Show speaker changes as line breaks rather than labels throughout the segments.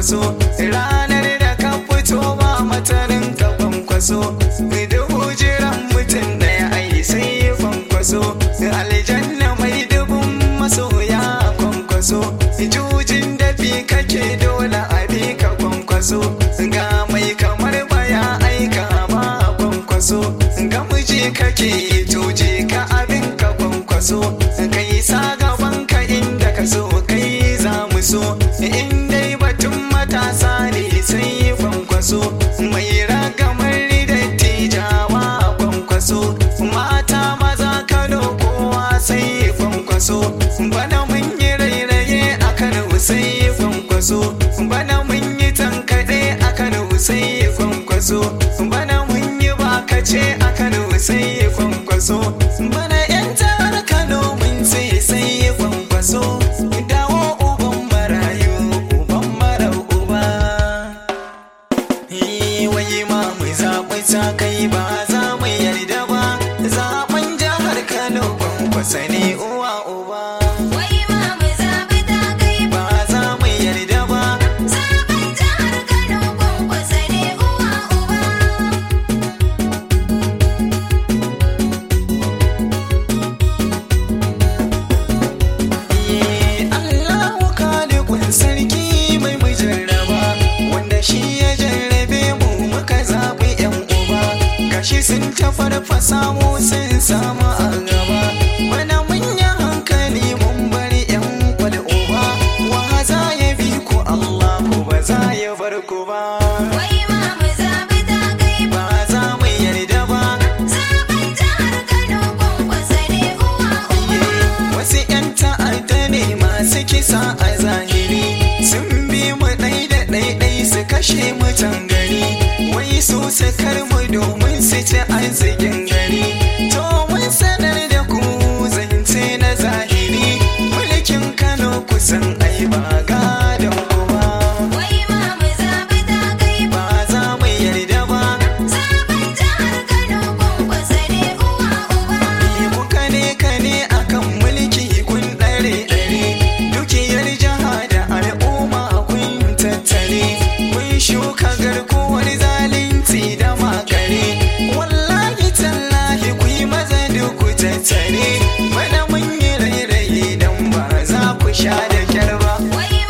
kwankwaso ranar da ka fito ba matarin ka kwankwaso dubu jiran mutum ɗaya ai sai kwankwaso aljanna mai dubun masoya kwankwaso jujin dafi kake dole a bi ka kwankwaso ga mai kamar baya aika ba kwankwaso ga miji kake tuje ka abin ka kwankwaso kai sa gaban ka inda ka so kai za mu so in dai batun matasa ne sai kwankwaso mai ragamar dattijawa kwankwaso mata maza kano kowa sai kwankwaso bana mun yi rairaye a kano sai kwankwaso bana mun yi tankaɗe a kano sai kwankwaso bana mun yi bakace a kano sai kwankwaso bana yan jihar kano mun ce sai kwankwaso dawo uban marayu uban mara uba wai ma mu zaɓi ta kai ba za mu yarda ba zaɓen jihar kano kwankwasa ne uwa uba
Wai ma mu zaɓi ta kai ba
ba za mu yarda ba
zaɓen jihar Kano kwankwasa ne uwa uba.
Allahu kalikun sarki mai mu jarraba wanda shi ya jarrabe mu muka zaɓi yan uba gashi sun ta farfasa mu sun samu a gaba mana mun yi hankali mun bari yan kwal uba wa za ya bi ku Allahu ba za ya bar ku ba
Wai ma mu zaɓi ta kai ba
ba za mu yarda ba
zaɓen jihar Kano kwankwasa ne uwa uba.
Wasu 'yan ta'adda ne masu kisa a zahiri sun bi mu ɗai da ɗaiɗai su kashe mutan gari wai su sakar mu domin su ci arzikin gari to mun sanar da ku zance na zahiri mulkin Kano kusan ai ba gadon ku ba
Wai ma mu zaɓi ta kai ba
ba za mu yarda ba
zaɓen jihar Kano kwankwasa ne uwa uba.
ku kane kane akan mulki kun ɗare ɗare dukiyar jiha da al'umma kun tattare kun shuka garkuwar zalunci da makare wallahi tallahi ku yi maza duk ku tattare bana mun yi rairaye don ba za ku sha da kyar ba
Wai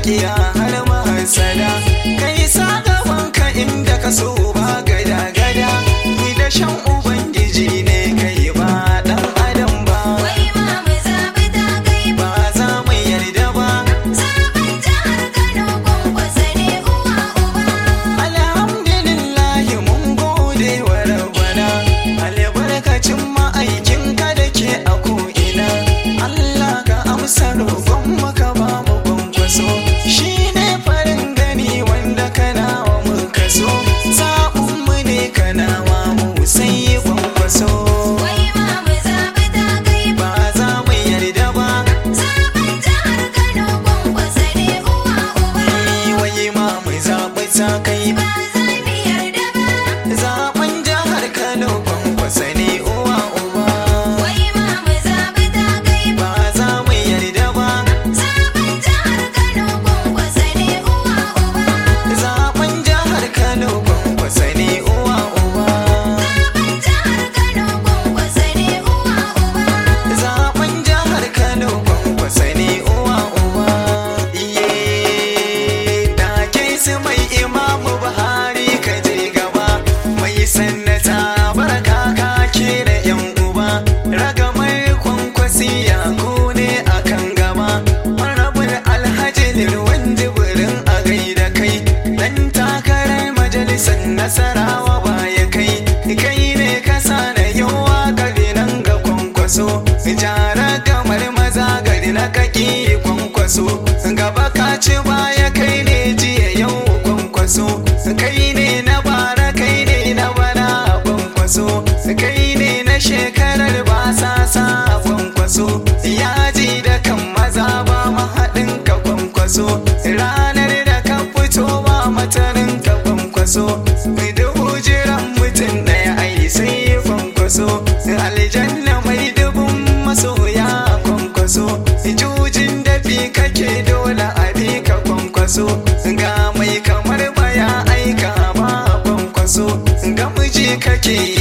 makiya har mahasada kai sa gabanka inda ka so ba gada gada ni da shan ubangiji ne kai ba dan adam ba
Wai ma mu zaɓi ta kai ba.
ba za mu yarda ba
Zaɓen jihar Kano kwankwasa ne uwa uba.
alhamdulillahi mun gode wa rabbana albarkacin ma'aikinka da ke a ko'ina Allah ka amsa roƙon maka ba mu kwankwaso shi ne farin gani wanda kana wa mu kaso zaɓinmu ne kana wa mu sai kwankwaso
Wai ma mu zaɓi ta kai ba.
ba za mu yarda ba
Zaɓen jihar Kano kwankwasa ne uwa uba.
wai ma mu zaɓi ta kai
Ba za mu yarda ba.
zaɓen jihar Kano kwankwasa ne uwa uba
Wai ma mu zaɓi ta kai ba.
ba za mu yarda ba
Zaɓen jihar Kano kwankwasa ne uwa uba.
zaben jihar kano kwankwasa ne uwa uba
Zaɓen jihar Kano kwankwasa ne uwa uba.
zaben jihar kano kwankwasa ne uwa uba iye take su mai imamu buhari ka je gaba mai sannata barka ka da yan uba ragamar kwankwasi ya ne akan gaba marabul alhaji lirwan jibirin a gaida kai dan takarar majalisar nasarawa baya kai kai ne ka na yawa gari nan ga kwankwaso jara gamar maza gari na kaki kwankwaso gaba ka ci baya kai ne jiya yau kwankwaso kai ne na bara kai ne na bana kwankwaso kai ne na shekarar ba sa sa kwankwaso yaji da kan maza ba mahaɗin ka kwankwaso ranar da ka fito ba matanin ka kwankwaso dubu jiran mutum ɗaya ai sai kwankwaso aljanna mai dubun masoya kwankwaso jujin dafi kake dole a bi ka kwankwaso ga mai kamar baya aika ba kwankwaso ga miji kake